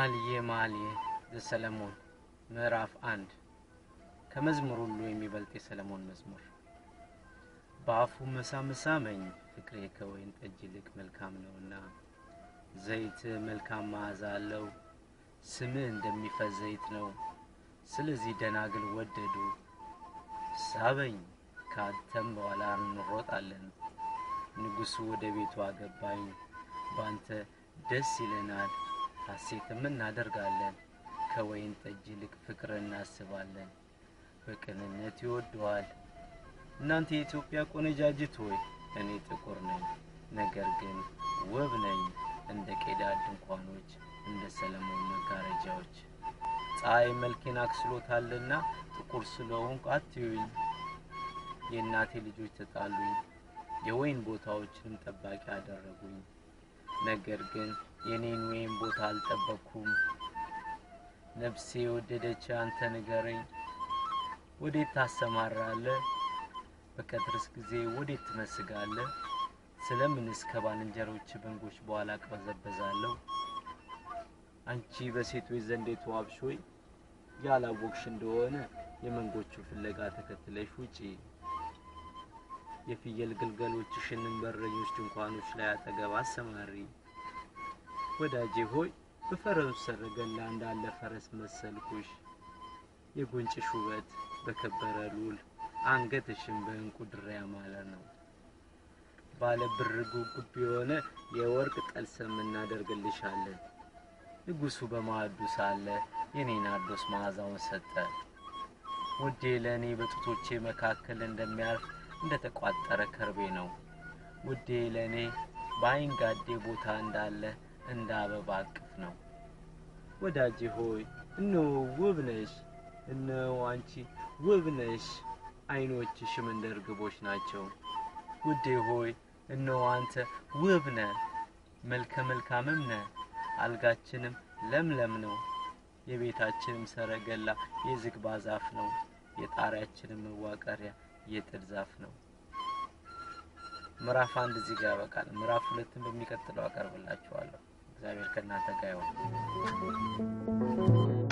መኃልየ መኃልይ ዘሰሎሞን ምዕራፍ አንድ ከመዝሙር ሁሉ የሚበልጥ የሰለሞን መዝሙር። በአፉ መሳም ሳመኝ ፍቅሬ ከወይን ጠጅ ይልቅ መልካም ነውና፣ ዘይት መልካም መዓዛ አለው፣ ስምህ እንደሚፈስ ዘይት ነው። ስለዚህ ደናግል ወደዱ። ሳበኝ ከአንተም በኋላ እንሮጣለን። ንጉሡ ወደ ቤቱ አገባኝ። በአንተ ደስ ይለናል ሐሴትም እናደርጋለን። ከወይን ጠጅ ይልቅ ፍቅር እናስባለን፣ በቅንነት ይወደዋል። እናንተ የኢትዮጵያ ቆነጃጅት ሆይ እኔ ጥቁር ነኝ፣ ነገር ግን ውብ ነኝ፣ እንደ ቄዳር ድንኳኖች፣ እንደ ሰለሞን መጋረጃዎች። ፀሐይ መልኬን አክስሎታልና ጥቁር ስለሆንኩ አትዩኝ። የእናቴ ልጆች ተጣሉኝ፣ የወይን ቦታዎችንም ጠባቂ አደረጉኝ። ነገር ግን የኔን ወይን ቦታ አልጠበቅኩም። ነፍሴ የወደደች አንተ ንገረኝ፣ ወዴት ታሰማራለህ? በቀትርስ ጊዜ ወዴት ትመስጋለህ? ስለምንስ ከባልንጀሮች በንጎች በኋላ እቅበዘበዛለሁ? አንቺ በሴቶች ዘንድ የተዋብሽ ሆይ ያላወቅሽ እንደሆነ የመንጎቹ ፍለጋ ተከትለሽ ውጪ። የፍየል ግልገሎችሽንም በእረኞች ድንኳኖች ላይ አጠገብ አሰማሪ። ወዳጄ ሆይ በፈረሱ ሰረገላ እንዳለ ፈረስ መሰልኩሽ። የጉንጭሽ ውበት በከበረ ሉል፣ አንገትሽም በእንቁ ድር ያማረ ነው። ባለ ብር ጉብጉብ የሆነ የወርቅ ጠልሰም እናደርግልሻለን። ንጉሡ በማዕዱ ሳለ የኔ ናርዶስ መዓዛውን ሰጠ። ውዴ ለእኔ በጡቶቼ መካከል እንደሚያርፍ እንደ ተቋጠረ ከርቤ ነው። ውዴ ለእኔ በአይንጋዴ ቦታ እንዳለ እንደ አበባ እቅፍ ነው። ወዳጄ ሆይ እነሆ ውብ ነሽ፣ እነሆ አንቺ ውብ ነሽ፣ ዓይኖችሽም እንደ እርግቦች ናቸው። ውዴ ሆይ እነሆ አንተ ውብ ነህ፣ መልከ መልካምም ነህ። አልጋችንም ለምለም ነው፣ የቤታችንም ሰረገላ የዝግባ ዛፍ ነው፣ የጣሪያችንም መዋቀሪያ የጥድ ዛፍ ነው። ምዕራፍ አንድ እዚህ ጋር ያበቃል። ምዕራፍ ሁለትን በሚቀጥለው አቀርብላችኋለሁ። እግዚአብሔር ከእናንተ ጋር ይሁን።